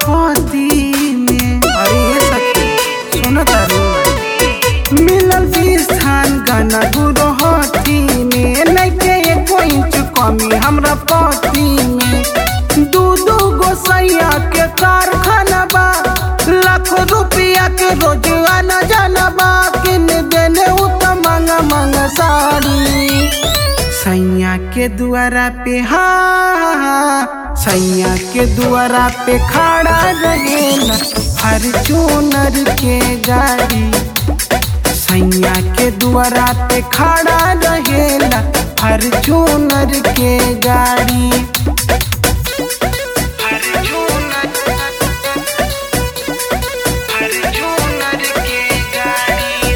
पति में अरे ये सखी सुन तारू मिलल भी स्थान गाना गुरु हठी में नैके एको इंच कमी हमरा पति में दू दू गो सैया के कारखाना बा लाख रुपया के रोज आना जाना बा किन देने उ त मांगा मांगा साड़ी सैया के दुआरा पे हाँ सैया के दुआरा पे खड़ा रहेला फॉर्च्यूनर के गाड़ी सैया के दुआरा पे खड़ा रहेला फॉर्च्यूनर के गाड़ी फॉर्च्यूनर फॉर्च्यूनर के गाड़ी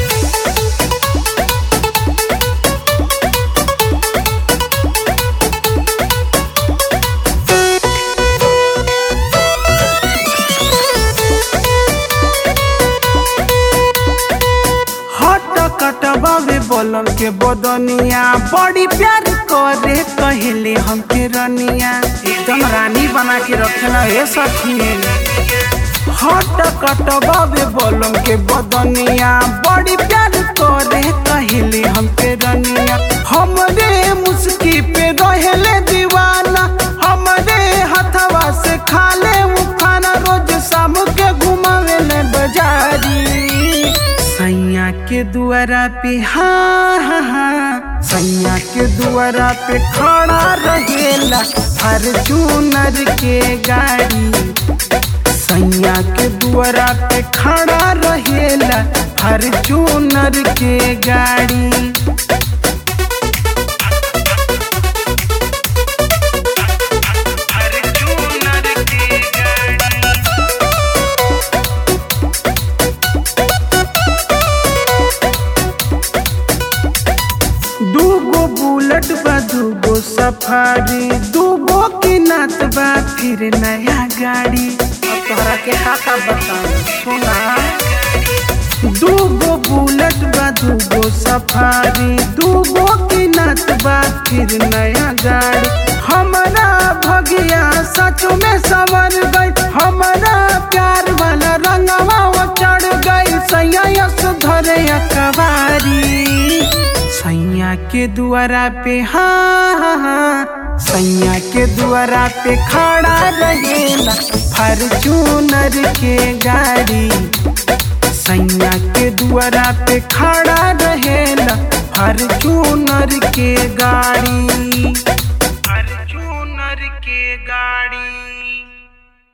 हट कटबावे बोलम के बदनिया बड़ी प्यार करे कहले हमके रनिया एकदम रानी बना के रखेला हे सखी हट कटबावे बोलम के बदनिया बड़ी प्यार करे कहले हमके रनिया हमरे मुस्की पे रहेले दीवाना हमरे हथवा से खाले उ खाना रोज शाम के घुमावेले बाजारी सैया के दुआरा पे हाँ हाँ हाँ सैया के दुआरा पे खड़ा रहेला फॉर्च्यूनर के गाड़ी सैया के दुआरा पे खड़ा रहेला फॉर्च्यूनर के गाड़ी फॉर्च्यूनर के गाड़ी दूगो बुलेट बा दूगो सफारी दूगो की नात बा फिर नया गाड़ी अब तोहरा के काका बताऊं सुना दूगो बुलेट बा दूगो सफारी दूगो की नात बा फिर नया गाड़ी हमारा भगिया सच में संवर गई हमारा प्यार वाला रंगवा वो चढ़ गई सैया यस धरे अकबारी सैया के दुआरा पे हाँ हाँ हाँ सैया के दुआरा पे खड़ा रहेला फॉर्च्यूनर के गाड़ी सैया के दुआरा पे खड़ा रहेला फॉर्च्यूनर के गाड़ी